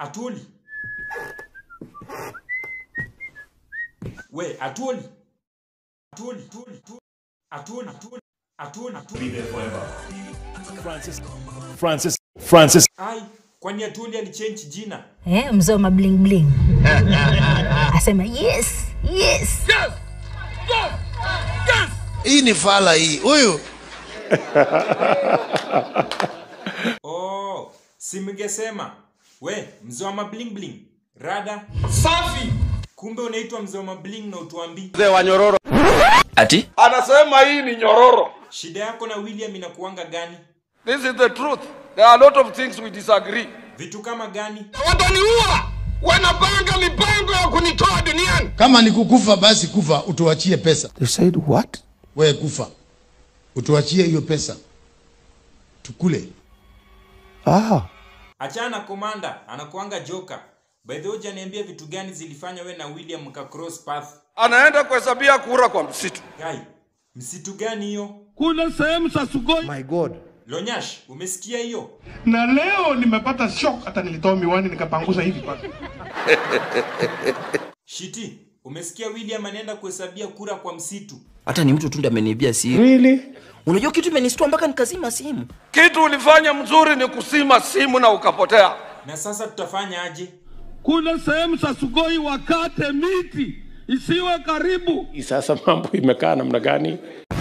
Atuli. We, Atuli. Atuli, Atuli, Atuli, Atuli, Atuli, Atuli. Francis, Francis, Francis. Ai, kwani Atuli alichange jina? eh, mzee wa mabling bling asema yes yes hii ni fala hii huyu Oh, si mngesema we mzee wa mabling bling rada Safi. kumbe unaitwa mzee wa mabling na utuambii Mzee wa nyororo. Ati? Anasema hii ni nyororo. shida yako na william inakuanga gani This is the truth. There are a lot of things we disagree. vitu kama gani Wataniua. Wanapanga mipango ya kunitoa duniani. kama ni kukufa basi kufa utuachie pesa You said what? wewe kufa utuachie hiyo pesa tukule Ah. achana na komanda anakuanga joka by the way hujaniambia vitu gani zilifanya we na william mka cross path Anaenda kuhesabia kura kwa msitu. gai msitu gani hiyo Kuna sehemu za Sugoi. My God. lonyash umesikia hiyo na leo nimepata shock hata nilitoa miwani nikapanguza hivi paka shiti umesikia william anaenda kuhesabia kura kwa msitu Hata ni mtu tu ndiye ameniibia siri. Really? Unajua kitu imenistua mpaka nikazima simu. Kitu ulifanya mzuri ni kusima simu na ukapotea. na sasa tutafanya aje Kuna sehemu za Sugoi wakate miti isiwe karibu. Sasa mambo imekaa namna gani?